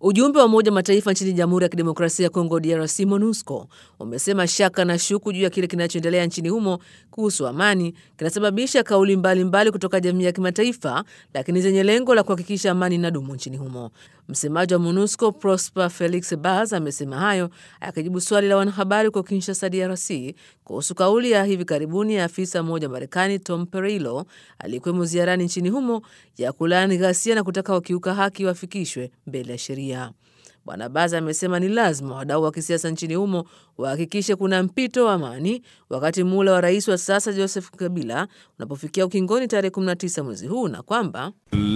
Ujumbe wa Umoja Mataifa nchini Jamhuri ya Kidemokrasia ya Kongo, DRC, MONUSCO, umesema shaka na shuku juu ya kile kinachoendelea nchini humo kuhusu amani kinasababisha kauli mbalimbali mbali kutoka jamii ya kimataifa, lakini zenye lengo la kuhakikisha amani inadumu nchini humo. Msemaji wa MONUSCO Prosper Felix Baz amesema hayo akijibu swali la wanahabari kwa Kinshasa, DRC, kuhusu kauli ya hivi karibuni ya afisa mmoja Marekani Tom Perrillo aliyekuwemo ziarani nchini humo ya kulaani ghasia na kutaka wakiuka haki wafikishwe mbele ya sheria. Bwana Baza amesema ni lazima wadau wa kisiasa nchini humo wahakikishe kuna mpito wa amani wakati muhula wa rais wa sasa Joseph Kabila unapofikia ukingoni tarehe 19 mwezi huu na kwamba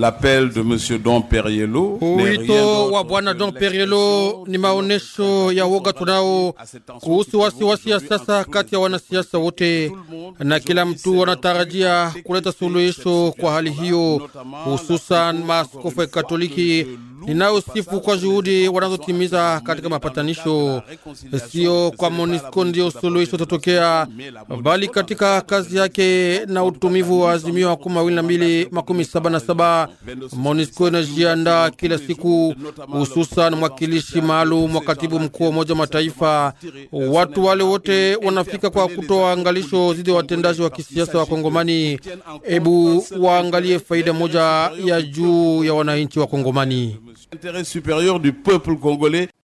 Wito wa bwana Don Perielo ni maonesho ya woga tunao kuhusu wasiwasi ya sasa kati ya wanasiasa wote, na kila mtu anatarajia kuleta suluhisho kwa hali hiyo, hususan maaskofu ya Katoliki ninayosifu kwa juhudi wanazotimiza katika mapatanisho. Sio kwa MONUSCO ndio suluhisho tatokea, bali katika kazi yake na utumivu wa azimio makumi mawili na mbili makumi saba na saba MONUSCO inajiandaa kila siku, hususan mwakilishi maalum wa katibu mkuu wa Umoja Mataifa. Watu wale wote wanafika kwa kutoa angalisho dhidi ya watendaji wa kisiasa wa Kongomani. Ebu waangalie faida moja ya juu ya wananchi wa Kongomani.